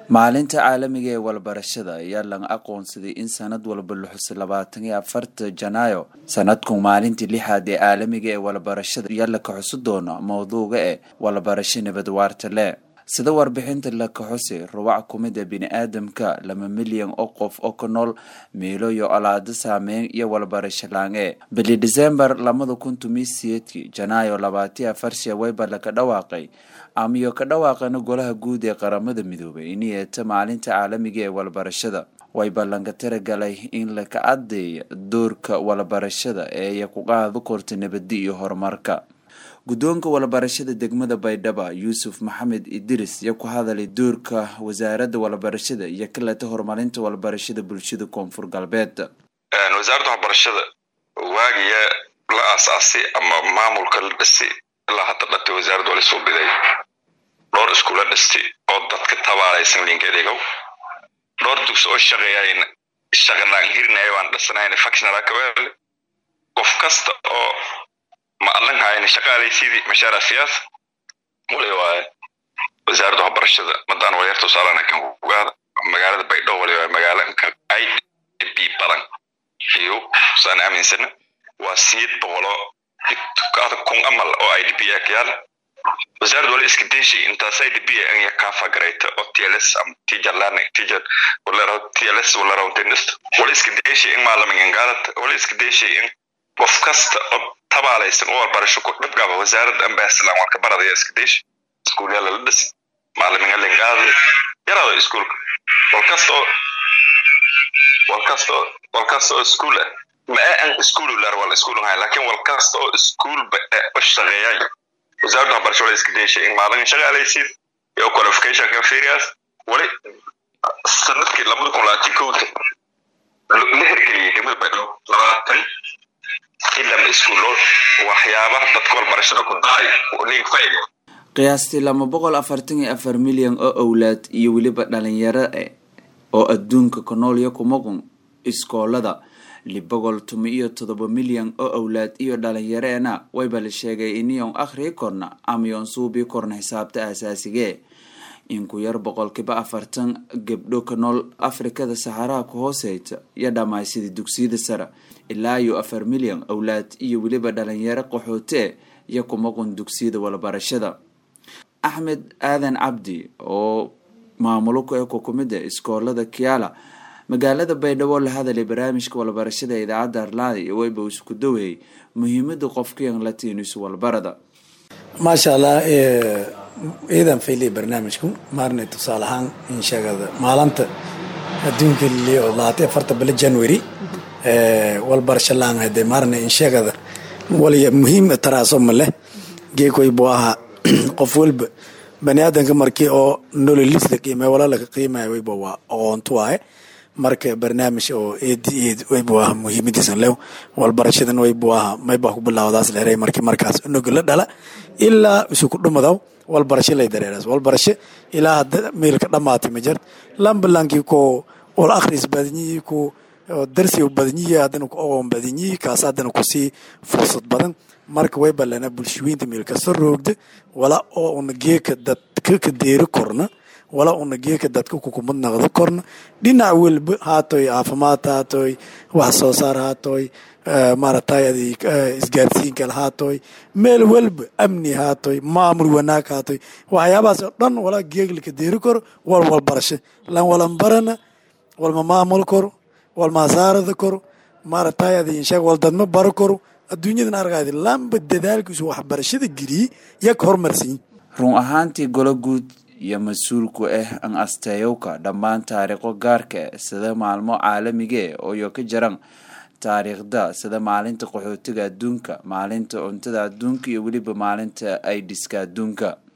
maalinta caalamiga ee walbarashada ayaa laga aqoonsaday in sanad walba la xuso labaatan iyo afarta janaayo sanadku maalintii lixaad ee caalamiga ee walbarashada ayaa la kaxusi doona mowduuga ee walbarasho nabad waarta leh sida warbixinta la kaxusi rubac kumida bini-aadamka laba milyan oo qof oo ku nool miilo iyo olaado saameyn iyo walbarasho laange bili disembar labada kun tomi siyeedkii janaayo labaatiyo afar sheeweyba laka dhawaaqay amiyo ka dhawaaqana golaha guud ee qaramada midoobay in yeeta maalinta caalamiga ee walbarashada way ballanka tiragalay in laka cadeeya doorka walbarashada ee ku qaado korta nabadi iyo horumarka guddoonka walbarashada degmada baydhaba yuusuf maxamed idris iyo ku hadalay doorka wasaaradda walbarashada iyo kaleta horumarinta walbarashada bulshada koonfur galbeed wasaaradda waxbarashada waagiya la aasaasay ama maamulka la dhisay ilaa hadda dhatay wasaaradda waa lasoo biday dhowr iskuula dhistay oo dadka tabaalaysan lingedegow dhowr dugsi oo shaqeeyayn shaqalaan hirinayo aan dhisanayn factionala kaweele qof kasta oo ma adlankaayna shaqaalaysidii mashaara siyaas wali waaye wasaaradda waxbarashada madaan walyar tusaalana kan ugaada magaalada baydhabo wali waaye magaalanka i d b badan iyo saan aaminsana waa siyeed boqolo kaada kun amal oo i d b a kayaala wasaaradda wali iska deeshay intaas i d b anya kaafa garayta oo tls am teacher learning teacher walero tls walero tenist wali iska deeshay in maalamin gaalad wali iska deeshay in qof kasta oo tabaalaysan oo walbarasho ku dhibgaba wasaaradda ambaslan warka baradaya iska deeshay iskuulyaala la dhisi maalamin alingaada yaraado iskuulka walkasta oo walkasta oo walkasta oo iskuul ah ma aan iskuul lar wal iskuul ahay laakiin walkasta oo iskuul ba oo shaqeeyay wasaaradda waxbarasho wala iska deeshay in maalin shaqaalaysid iyo qualification kan firias wali sanadkii labada kun labaatan kowda la hirgeliyay degmada baydhabo labaatan ilama iskuulo waxyaabaha dadka walbarashada ku daay link five qiyaastii laba boqol afartan iyo afar milyan oo owlaad iyo weliba dhalinyaro e oo adduunka ku nool iyo kumaqun iskoolada liboqol tumi iyo todoba milyan oo owlaad iyo dhalinyareena wayba la sheegay iniyon akhrii korna amayon suubii korna xisaabta aasaasigae in ku yar boqolkiiba afartan gabdho ka nool afrikada saxaraha ku hooseyta iyo dhammaysidii dugsiyada sare ilaa iyo afar milyan owlaad iyo weliba dhalinyaro qaxootee iyo kumaqun dugsiyada walbarashada axmed aadan cabdi oo maamulo ku eko kumida iskoolada kiala magaalada baydhabo la hadalay barnaamijka walbarashada ee idaacadda arlaada iyo weyba isku daweeyey muhiimada qofkiyan latiinus walbarada maasha allah ciidan fayley barnaamijku maarnay tusaale ahaan in sheegada maalinta adduunka liliyo labaatan afarta bilo january walbarasho laan hade maarnay in sheegada waliya muhiim taraaso ma leh geekoy buu ahaa qof walba bani aadanka markii oo nololis la qiimay wala laga qiimaya wayba waa aqoontu waaye marka barnaamij oo eed eed waybu aha muhiimadiisa lew walbarashadan waybu aha mayba ku bilaawdaas leeray markii markaas unuga la dhala ilaa isuku dhumadaw walbarasho lay dareeras walbarasho ilaa hadda meelka dhamaatay ma jir lambalaankii ko wal akhris badanyihi ku darsi badanyihi haddana ku aqoon badanyihi kaas haddana kusii fursad badan marka way balana bulshooyinta meel kasta roogda wala oo una geeka dadka ka deeri korna wala una geeka dadka kukumad naqdo korna dhinac walba haatoy caafimaad haatoy wax soo saar haatoy maaragtay isgaarsiinkal haatoy meel walba amni haatoy maamul wanaag haatoy waxyaabahaas oo dhan wala geeglika deeri koro wal walbarasho lan walan barana walma maamul koro walma hasaarada koro maaragtay adinsheeg wal dadma baro koro adduunyadan argaadi lamba dadaalkiisu waxbarashada geliyey yak horumarsiin run ahaantii golo guud iyo mas-uulku ah an asteyowka dhammaan taariikho gaarka ah sida maalmo caalamige ooyo ka jiran taariikhda sida maalinta qaxootiga adduunka maalinta cuntada adduunka iyo weliba maalinta aidiska adduunka